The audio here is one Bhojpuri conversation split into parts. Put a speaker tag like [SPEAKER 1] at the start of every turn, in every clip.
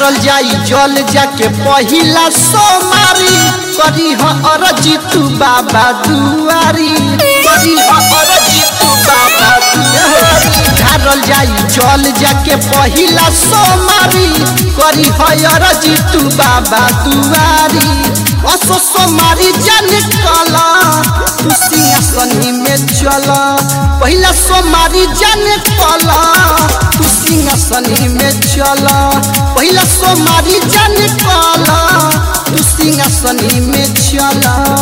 [SPEAKER 1] ढारल जाई जल जाके पहिला सोमारी करी ह अरजी तू बाबा दुआरी करी ह अरजी तू बाबा दुआरी ढारल जाई जल जाके पहिला सोमारी करी ह अरजी तू बाबा दुआरी असो सोमारी जान कला तू सिंहासनी में चल पहिला सोमारी जान कला तू सिंहासनी में चल पहिला सोमारी जान कला तू सिंहासनी में चल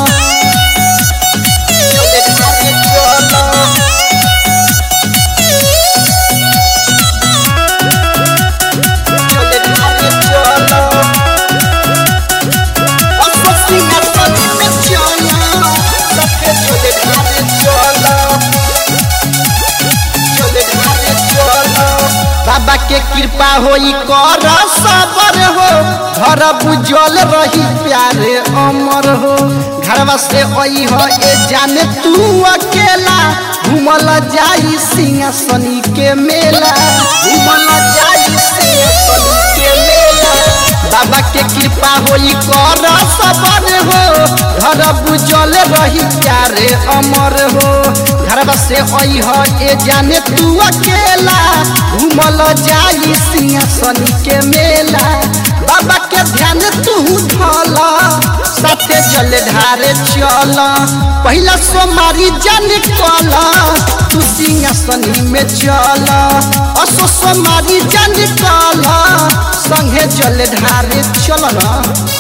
[SPEAKER 1] बाबा के कृपा होई कर सबर हो घर बुझल रही प्यारे अमर हो घरवा से आई हो ए जाने तू अकेला घूमल जाई सिंहासनी के मेला घूमल जाई सिंहासनी के मेला बाबा के कृपा होई कर सबर हो घर बुझल रही प्यारे अमर हो घरवा से आई हो ए जाने तू अकेला घूमल जाई सिंहासनी के मेला बाबा के ध्यान तू धल साथे जल ढारे चल पहिला सोमारी जान कल तू सिंहासनी में चल असो सोमारी जान कल संगे जल ढारे चल ना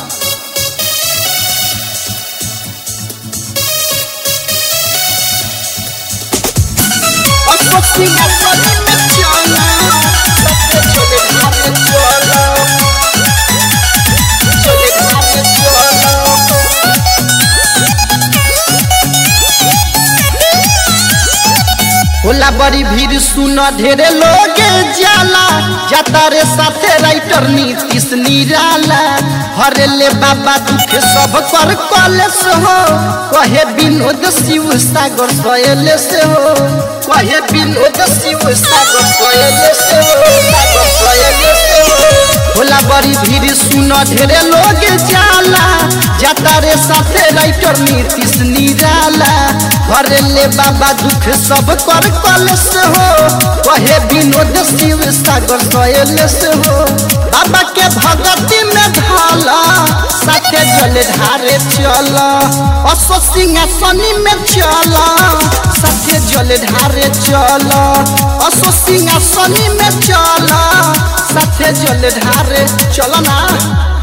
[SPEAKER 1] असो सिंहासनी में चल साथे जल ढारे चल जल ढारे चल होला बड़ी भीड़ सुन ढेरे लोग जाला जाता रे साथे राइटर नीतीश निराला हरे ले बाबा दुख सब कर कलेस हो कहे विनोद शिव सागर सोयले से हो कहे विनोद शिव सागर सोयले से हो सागर सोयले से हो होला बड़ी भीड़ सुन ढेरे लोग जाला जाता रे साथे राइटर नीतीश निराला हरे ले बाबा दुख सब कर कलेस हो कहे विनोद शिव सागर सोयलेस हो बाबा के भगती में ढाला साथे जल ढारे चल असो सिंहासनी में चल साथे जल ढारे चल असो सिंहासनी में चल साथे जल ढारे चल ना